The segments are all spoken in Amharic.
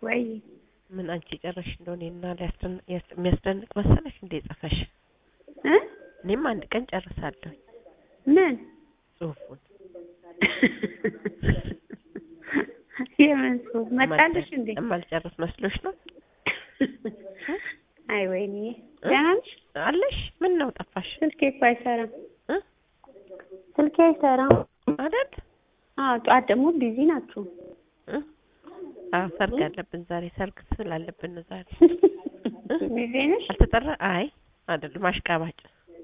ወይ ምን አንቺ ጨረሽ እንደሆነ እና የሚያስደንቅ መሰለሽ እንዴ ጽፈሽ? እ እኔም አንድ ቀን ጨርሳለሁ ምን ጽሁፉን። የምን ጽሁፍ መጣልሽ እንዴ? የማልጨርስ መስሎሽ ነው? አይ ወይኔ ደህና ነሽ? አለሽ? ምን ነው ጠፋሽ? ስልኬ እኮ አይሰራም። እ ስልኬ አይሰራም አይደል? አዎ ጠዋት ደግሞ ቢዚ ናችሁ። እ አዎ ሰርግ አለብን ዛሬ። ሰርግ ስላለብን ነው ዛሬ። ቢዚ ነሽ? አልተጠራ? አይ አይደለም፣ አሽቃባጭ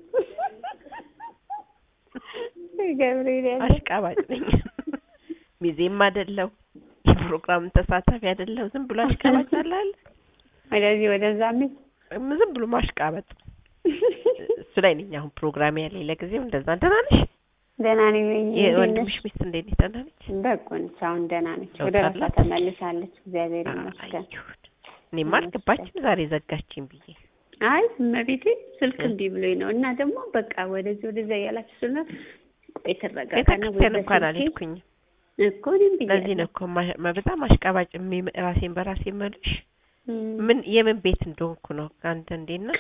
ገብርኤል ያለ አሽቃባጭ ነኝ። ሚዜም አይደለው የፕሮግራም ተሳታፊ አይደለው። ዝም ብሎ አሽቃባጭ አለ አይደል? ወደዚህ ወደዛ ምን ዝም ብሎ ማሽቃበጥ እሱ ላይ ነኝ አሁን ፕሮግራም ያለኝ ለጊዜው። እንደዛ ደህና ነሽ? ደህና ነኝ። ወይ የወንድምሽ ሚስት እንዴት ነች? ደህና ነች? በጎ ነች። አሁን ደህና ነች። ለውጥ ወደ ራሷ አላት? ተመልሳለች። እግዚአብሔር ይመስገን። አየሁት። እኔማ አልገባችም ዛሬ ዘጋችኝ ብዬ አይ እመቤቴ ስልክ እምቢ ብሎኝ ነው እና ደግሞ በቃ ወደዚህ ወደዛ እያላችሁ ስለ ቆይ ትረጋጋና ወይ ቤተክርስቲያን እንኳን በስልኬ አልሄድኩኝም። እኮ እኔም ለዚህ ነው ብያለሁ። እኮ ማ- በጣም አሽቃባጭ የሚ- ራሴን በራሴ መልሽ እም። ምን የምን ቤት እንደሆንኩ ነው። አንተ እንዴት ነህ?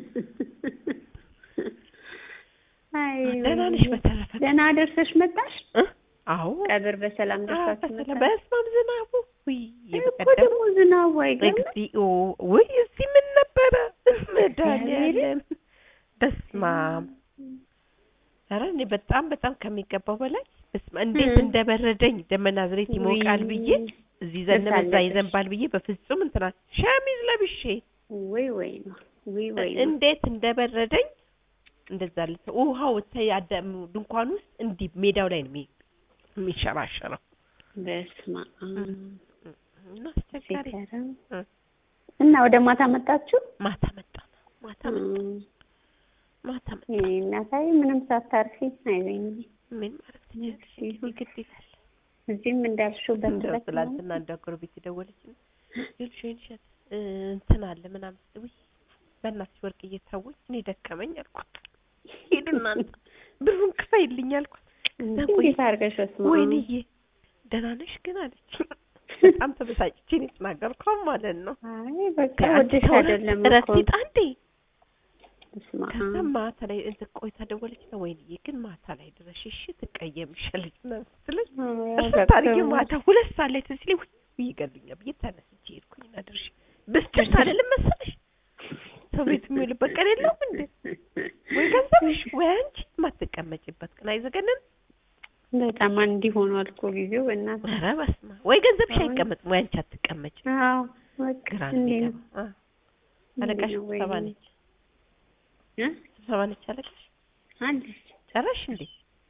አይ ደህና ወይኔ። ነሽ? በተረፈ ደህና ደርሰሽ መጣሽ? እ? አዎ ቀብር በሰላም ደርሳችሁ በስመ መጣሽ? በስመ አብ ዝናቡ ውይ እኮ የበቀደሙ ደግሞ ዝናቡ አይገርም? እግዚኦ ውይ እዚህ ምን ነበረ መድኃኒዓለም በስመ አብ ኧረ እኔ በጣም በጣም ከሚገባው በላይ በስመ አብ እንዴት እም። እንደበረደኝ ደመና ዝሬት ይሞቃል ብዬ እዚህ ዘነበ እዛ ደርሳለች። ይዘንባል ብዬ በፍጹም እንትና ሸሚዝ ለብሼ ወይ ወይ ነው ወይ ወይ ነው። እንዴት እንደበረደኝ እንደዛ ልተ ውሃው ተ ያዳም ድንኳን ውስጥ እንዲህ ሜዳው ላይ ነው የሚ- የሚሸራሸረው በስመ አብ እና አስቸጋሪ ሲገርም። እ። እና ወደ ማታ መጣችሁ? ማታ መጣ ማታ መጣ እም። ማታ መጣ የእኔ እናታይ ምንም ሳታርፊ አይበኝ ምን ማድረግ ትችላለሽ እንግዲህ ግድ ይላል እዚህም እንዳልሽው እንደው በትረት ነው። ትላንትና እንደ ጎረቤት የደወለች ይልሽ ወይንሸት እ እንትን አለ ምናምን ስትል ውይ በእናትሽ ወርቅ እየታወኝ እኔ ደከመኝ አልኳት። ሂዱ እናንተ ብሩን ክፈይልኝ አልኳት። እንዴ ከዛ ቆይ እንዴት አድርገሽ ወስማ ወይንዬ ደህና ነሽ ግን አለች። በጣም ተበሳጭቼ ነው የተናገርኳት ማለት ነው። አይ በቃ አንቺ ወደሽ ተው አይደለም እረፍት እኮ ይጣ እንዴ በስመ ከዛ አብ ማታ ላይ እንትን ቆይታ ደወለች ነው ወይንዬ ግን ማታ ላይ ድረሽ እሺ ትቀየምሻለች ምናምን ስትለኝ እርስ ታሪክ ማታ ሁለት ሰዓት ላይ ትዝ ሲለኝ ውይ ይገሉኛል ብዬ ተነስቼ ሄድኩኝ እና ደርሼ ብስጭት አልልም መሰለሽ ሰው ቤት የሚውልበት ቀን የለውም እንዴ ወይ ገንዘብሽ ወይ አንቺ የማትቀመጭበት ቀን አይዘገንን በጣም እንዲህ ሆኗል እኮ ጊዜው በእናትህ ኧረ በስመ አብ ወይ ገንዘብሽ አሁን- አይቀመጥም ወይ አንቺ አትቀመጭም አዎ በቃ ግራ ነው እንዲህ ነው የሚገባው አ አለቃሽ እንዲህ ነው ስብሰባ ወይኔ። ነች እ? ስብሰባ ነች አለቃሽ አለች ጨረሽ እንዴ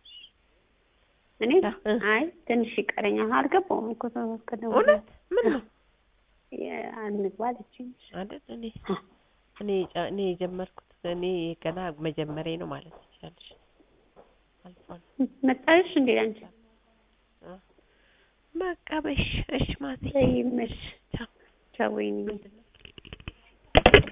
እኔ እ። አይ ትንሽ ይቀረኛል አልገባውም እኮ ተወከደ እውነት ምን ነው አንግባ አለችኝ አይደል እኔ እኔ ጨ- እኔ የጀመርኩት እኔ ገና መጀመሪያ ነው ማለት ትችላለሽ አልፏል መጣልሽ እንዴ አንቺ በቃ በሽ እሺ ማዘር ይመሽ ቻው ቻው ወይኔ ምንድን ነው